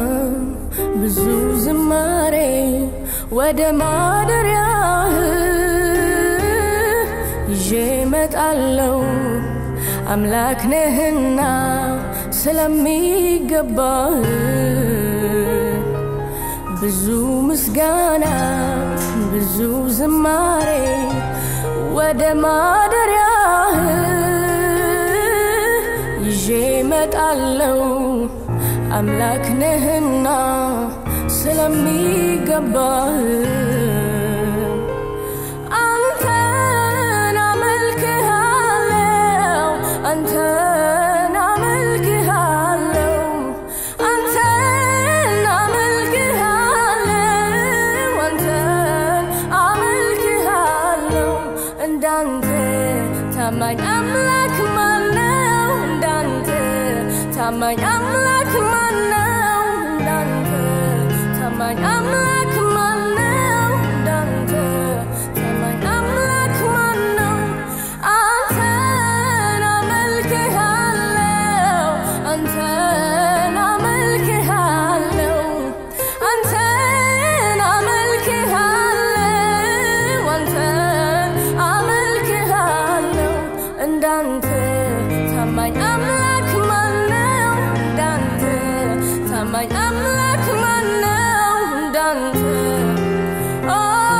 ብዙ ዝማሬ ወደ ማደሪያህ ይዤ መጣለው አምላክ ነህና ስለሚገባህ ብዙ ምስጋና ብዙ ዝማሬ ወደ ማደሪያህ ይዤ መጣለው አምላክ ነህና ስለሚገባህ አንተን አመልክሃለው አንተን አመልክሃለው አንተን አመልክሃለው አንተን አመልክሃለው እንዳንተ ታማኝ አምላክ ማነው እንዳንተ ታማኝ አምላክ ማነው እንዳንተ ታማኝ አምላክ ማነው እንዳንተ ታማኝ አምላክ ማነው አንተን አመልክሃለው አንተን አመልክሃለው አንተን አመልክሃለው አንተን አመልክሃለው እንዳንተ ታማኝ አምላክ ማነው እንዳንተ ታማኝ አምላክ ማነው እንዳንተ ኦ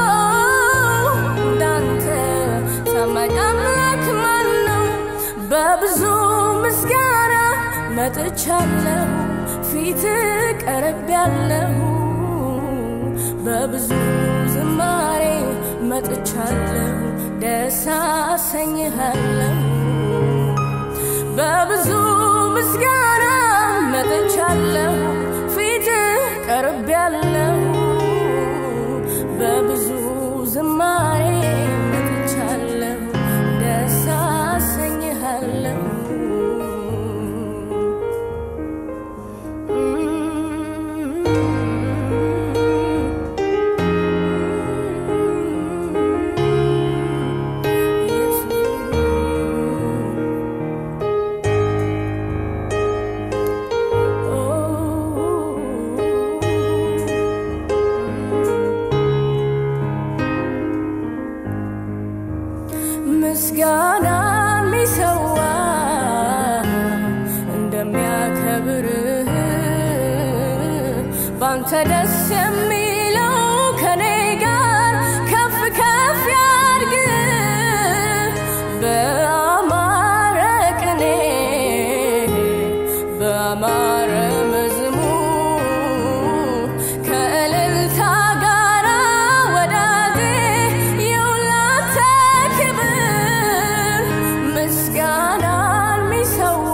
እንዳንተ ታማኝ አምላክ ማነው በብዙ ምስጋና መጥቻለሁ ፊት ቀረብ ያለሁ በብዙ ዝማሬ መጥቻለሁ ደስ አሰኝሃለሁ በብዙ ምስጋና መጥቻለሁ ፊት ቀርብ ያለሁ በብዙ ዝማሬ መጥቻለሁ ደስ አሰኝሃለሁ ምስጋና የሚሰዋ እንደሚያከብርህ ባንተ ደስ የሚለው ከኔ ጋር ከፍ ከፍ ያድግ በአማረ ቅኔ በአማረ መዝሙር ከእልልታ ጋራ ወዳጄ የውላንተ ክብር ምስጋናን ሚሰዋ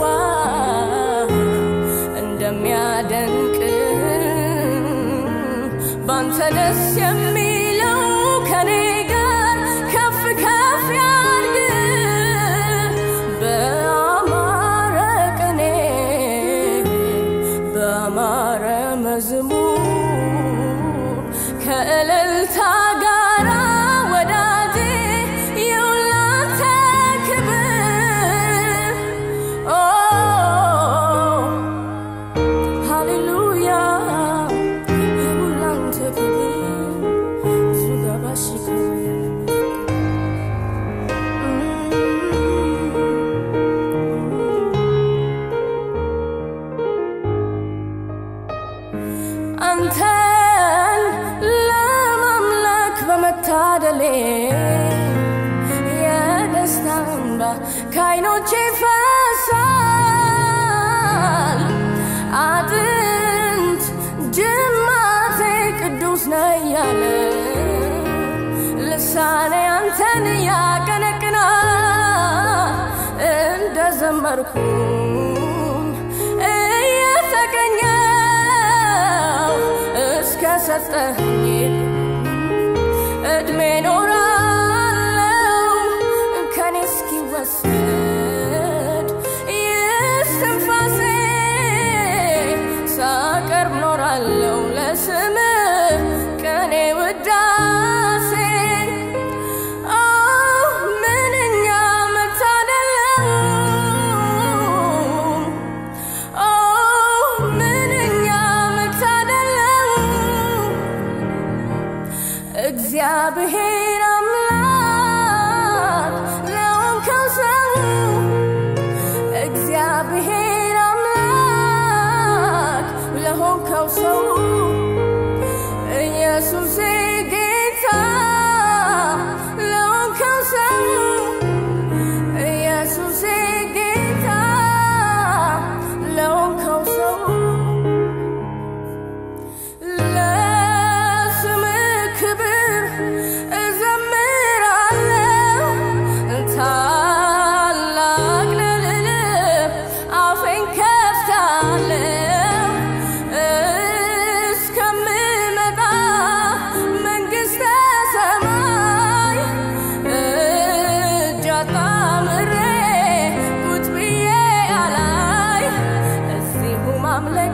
እንደሚያደንቅ ባንተ ደስ የሚለው ከኔ ጋር ከፍ ከፍ ያድግ በአማረ ቅኔ በአማረ መዝሙር ከእልልታ ጋራ ወዳጄ የውላንተ ክብር ኦ ሃሌሉያ የውላንተ ክብር ዙጋባሽከ አንተን ለማምለክ በመታደሌ የደስታ እንባ ከዓይኖቼ ፈሳል። አጥንት ጅማቴ ቅዱስ ነው እያለ ልሳኔ አንተን ያቀነቅና እንደ ዘመርኩኝ እየተቀኘው እስከ ሰጠኝ እድሜ ኖራለው ከኔ እስኪወሰድ ይስትንፋሴ ሳቀርብ ኖራለው ለስም ቀኔ ውዳሴ ኦ ምንኛ መታደል ነው ኦ ምንኛ መታ እግዚአብሔር አምላክ ለሆንከው ሰው እግዚአብሔር አምላክ ለሆንከው ሰው ኢየሱስ ጌታ ለሆንከው ሰው ኢየሱስ ጌታ ለሆንከው ሰው ለስምህ ክብር እዘምራለሁ ታላቅ ልልህ አፌን ከፍታለሁ እስከምመጣ መንግሥተ ሰማይ እጅ አጣምሬ ቁጭ ብዬ አላይ እዚሁ ማምለክ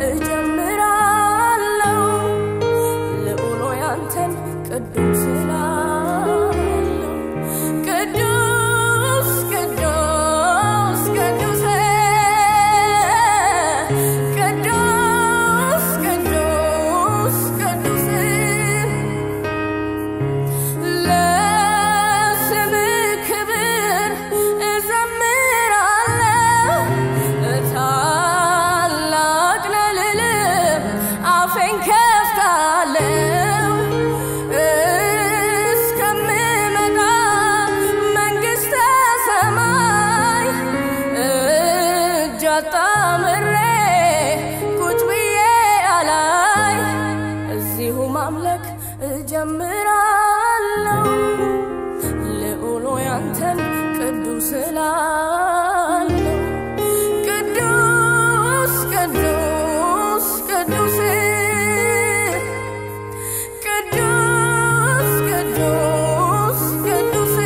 እጀምራለሁ ልዑሎ ያንተን ቅዱስ እላለሁ ቅዱስ ቅዱስ ቅዱስ ቅዱስ ቅዱስ ቅዱስ ለስምህ ክብር እዘምራለሁ ታላቅ ልልህ አፌን ከፍታለሁ እስከምመጣ መንግሥተ ሰማይ እጅ አጣምሬ ቁጭ ብዬ አላይ እዚሁ ማምለክ እጀምራለሁ ልዑሎ ያንተን ቅዱስ እላለሁ ቅዱስ ቅዱስ ቅዱስ ቅዱስ ቅዱስ ቅዱስ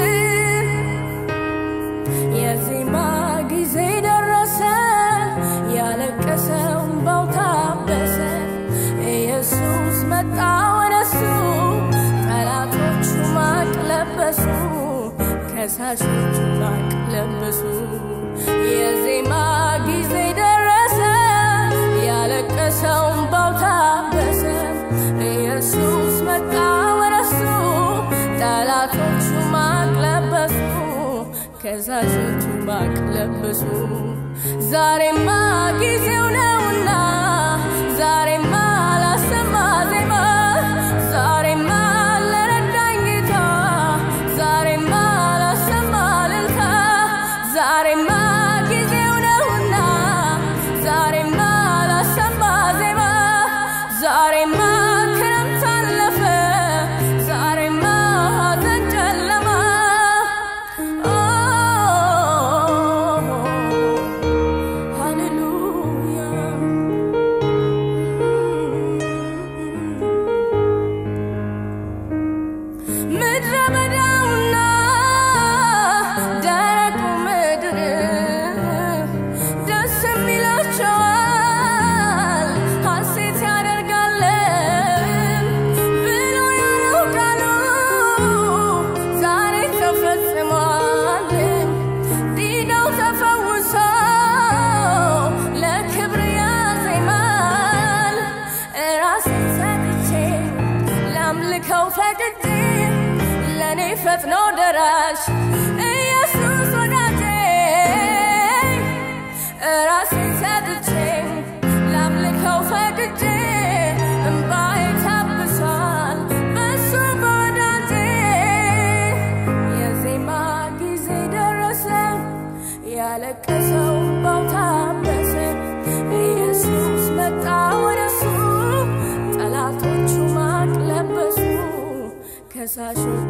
የዜማ ጊዜ ደረሰ፣ ያለቀሰው እምባው ታበሰ። ኢየሱስ መጣ ወደሱ፣ ጠላቶቹ ማቅ ለበሱ፣ ከሳሾቹ ማቅ ለበሱ። የዜማ ጊዜ ደረሰ፣ ያለቀሰው እምባው ታበሰ። ኢየሱስ መጣ ወደሱ፣ ጠላቶቹ ማቅ ለበሱ ከሳሾቹ ማቅ ለበሱ። ዛሬማ ጊዜው ነውና ዛሬማ ላሰማ ዜማ ዛሬማ ለረዳኝ ጌታ ዛሬማ ላሰማ እልልታ ዛሬማ ጊዜው ነውና ዛሬማ ላሰማ ዜማ ዛሬማ ክረምት አለፈ ዛሬማ ሐዘን ጨለማ ሃሌሉያ ምድረ በዳውና ደረቁ ምድር ደስ የሚላቸዋል ሐሴት ያደርጋል ብሎ ያለው ቃሉ ዛሬ ተፈጽሟል። ዲዳው ተፈውሶ ለክብር ያዜማል። ራሴን ሰጥቼ ላምልከው ፈቅጄ ለእኔ ፈጥኖ ደራሽ ኢየሱስ ወዳጄ ራሴን ሰጥቼ ላምልከው ፈቅጄ እምባዬ ታብሷል በሱ በወዳጄ የዜማ ጊዜ ደረሰ ያለቀሰው እምባው ታበሰ ኢየሱስ መጣ ወደሱ ጠላቶቹ ማቅ ለበሱ ከሳሾቹ